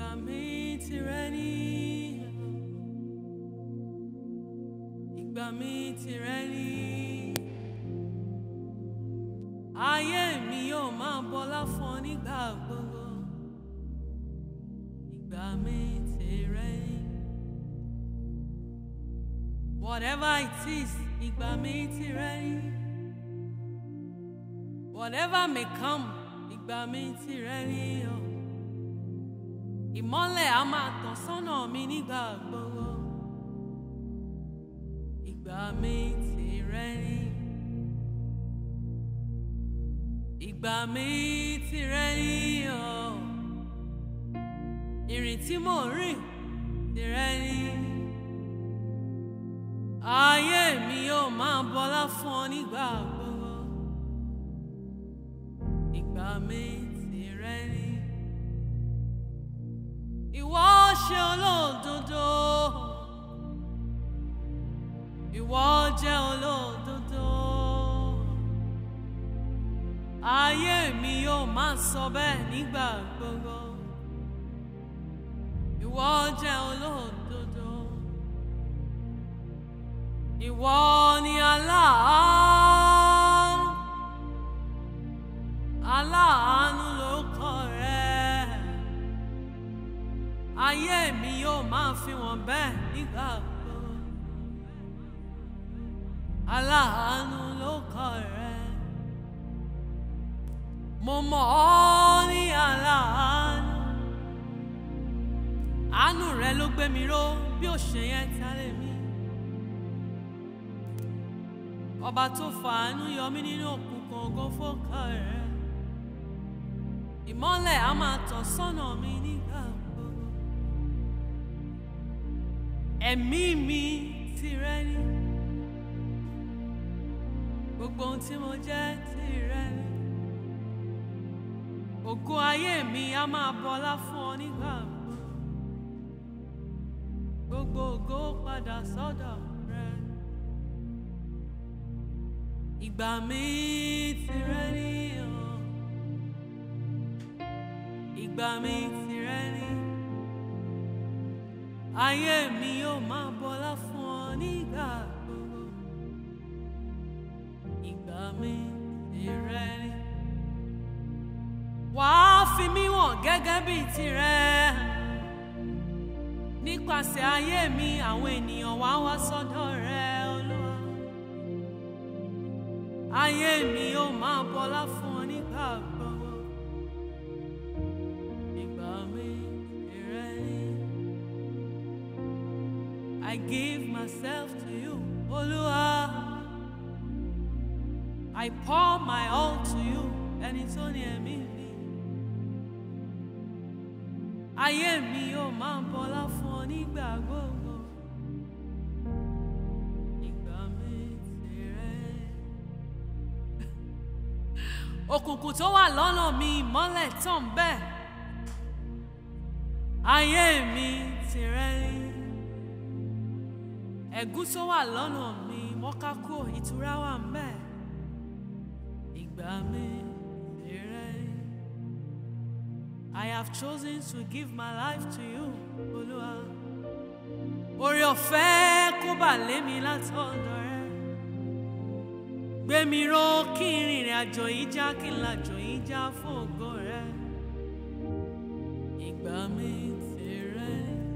ìgbà mi tìrẹ ni ìgbà mi tìrẹ ni ayé mi yóò máa bọlá fún ọ nígbà gbogbo ìgbà mi tìrẹ ni whatever it is ìgbà mi tìrẹ ni whatever may come ìgbà mi tìrẹ ni o ìmọ́lẹ̀ á máa tàn sọ́nà mi nígbà gbogbo ìgbà mi tìrẹ ni ìgbà mi tìrẹ ni o ìrìn tí mò ń rìn tìrẹ ni ayé mi yóò máa bọlá fún ọ nígbà gbogbo ìgbà mi tìrẹ ni ìwọ ṣe olódodo ìwọ jẹ́ olódodo ayé mi yóò máa sọ bẹ́ẹ̀ nígbà gbogbo ìwọ jẹ́ olódodo ìwọ ni aláàánú aláàánú lórúkọ rẹ ayé mi yóò máa fi wọ́n bẹ́ẹ̀ nígbà gbogbo aláàánú lórúkọ rẹ mo mọ̀ ọ́ ní aláàánú àánú rẹ ló gbé mi ró bí ó ṣe yẹn tálẹ̀ mi ọba tó fàánú yọ mí nínú òkùnkùn ògo fọ́kà rẹ ìmọ́lẹ̀ á máa tàn sọ́nà mi nígbà gbogbo ẹ̀mí mi tìrẹ ni gbogbo ohun tí mo jẹ́ tìrẹ ni ògo ayé mi á máa bọlá fún ọ nígbà gbogbo gbogbo ògo padà sọ́dọ̀ rẹ ìgbà mi tìrẹ ni o ìgbà mi tìrẹ ni ayé mi yóò máa bọlá fún ọ nígbà gbogbo ìgbà mi tìrẹ ni wàá fi mí wọ̀n gẹ́gẹ́ bí tirẹ̀ nípasẹ̀ ayé mi àwọn ènìyàn wá wá sọ́dọ̀ rẹ olúwa ayé mi yóò máa bọlá fún ọ nígbà gbogbo ìgbà mi tìrẹ ni I give myself to you olúwa I pour my all to you ẹni tó ní ẹ̀mí mi. ayé mi yóò máa bọlá fún ọ nígbà gbogbo ìgbà mi tìrẹ. òkùnkùn tó wà lọ́nà mi ìmọ́lẹ̀ tàn bẹ́ẹ̀ ayé mi tìrẹ ni ẹ̀gún tó wà lọ́nà mi mọ́kákó ìtura wà ń bẹ́ẹ̀ ìgbà mi tìrẹ ni. I have chosen to give my life to you, Olúwa. Oore ọ̀fẹ́ kó bà lé mi látọ̀dọ̀ rẹ. Gbé mi ró kí n rìnrìn àjò yìí já kí n làjò yìí já fún ògo rẹ. Ìgbà mi tìrẹ.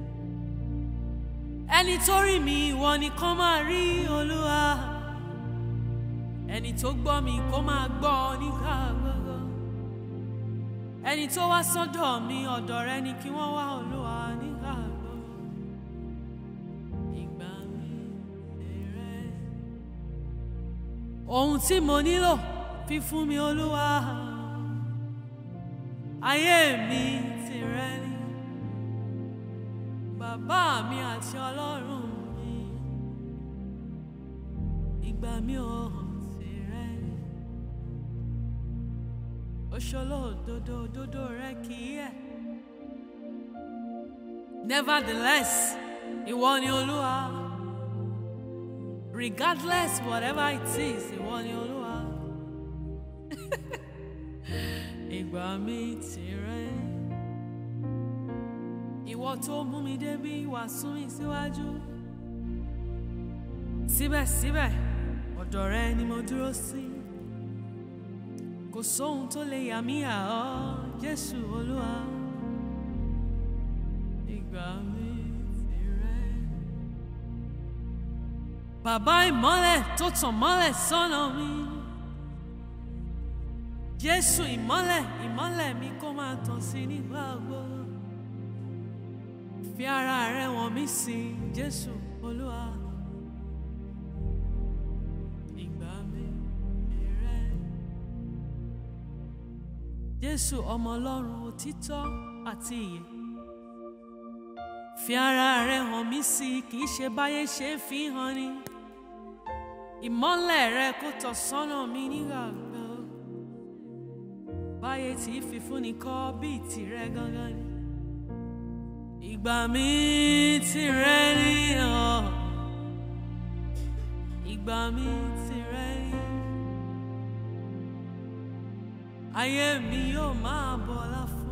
Ẹni tó rí mi ìwọ nìkan máa rí Olúwa. Ẹni tó gbọ́ mi kó máa gbọ́ nígbà gbogbo ẹni tó wá sọ́dọ̀ mi ọ̀dọ̀ rẹ ni kí wọ́n wá olúwa nígbà gbogbo ìgbà mi tìrẹ ohun tí mo nílò fi fún mi olúwa ayé mi tìrẹ ni bàbá mi àti ọlọ́run mi ìgbà mi ò tìrẹ ni oṣolo òdodo òdodo rẹ kì í yẹ̀ nevertheless ìwọ ni olúwa regardless whatever it is ìwọ ni olúwa ìgbà mi tìrẹ ìwọ tó mú mi débi wá sún mi síwájú síbẹ̀síbẹ̀ ọ̀dọ̀ rẹ ni mo dúró sí kò sóhun tó lè yà mí yà ọ́ Jésù Olúwa ìgbà mi tìrẹ. Bàbá ìmọ́lẹ̀ tó tàn mọ́lẹ̀ sọ́nà mi. Jésù ìmọ́lẹ̀ ìmọ́lẹ̀ mi kó máa tàn sí nígbà gbogbo. Fi ara rẹ wọ̀n mí sí Jésù Olúwa. Ìgbà mi tìrẹ. Jésù ọmọ Ọlọ́run òtítọ́ àti ìyè. Fi ara rẹ hàn mí sí kì í ṣe báyé ṣe ń fi hàn ni. Ìmọ́lẹ̀ rẹ kó tọ̀ sọ́nà mi nígbà gbogbo. Báyé tí fi fúnni kọ́ bíi tìrẹ gangan ni. Ìgbà mi tìrẹ ni ọ̀. Ìgbà mi tìrẹ ni. Ayé mi yóò máa bọ̀ láfún.